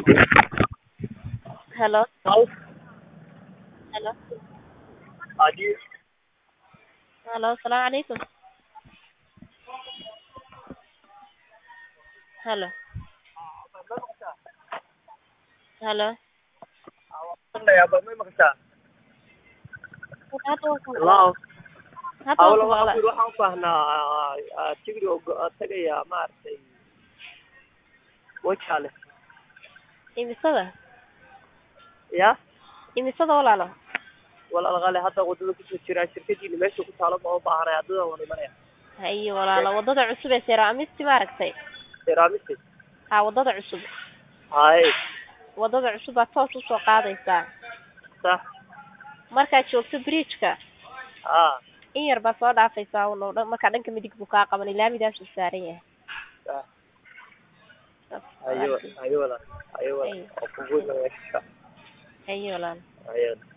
Hello. House. Hello. Adi. Hello. Assalamu alaikum. Hello. Hello. Ya, ba may makasa. Hadda waa kan Hello. Hadda waa Hawla kan waxaan walaal. ku waxaan u baahnaa tigri oo go- tagaya maaragtay wajale. Imisada? Ya. Imisada walaalo? walaal qale hadda wadada kusoo jira shirkadiina meesha ku taalo ma u baahanay haddada waan imanaya. Haye walaalo wadada cusub ee Seraamisti ma aragtay? Ceramiste. Ha wadada cusub. Hay. Wadada cusub baad toos usoo qaadaysaa. Sax. Markaad joogto bridge-ka Ah. in yar baad soo dhaafaysaa uun oo dhan markaa dhanka midig buu kaa qaban laamidaas uu saaran yahay. Sax. Saas Ayo, ayo walaal. Ayo Ay. walaal. Oo kugu imanaya. Haye walaalo. Ayo.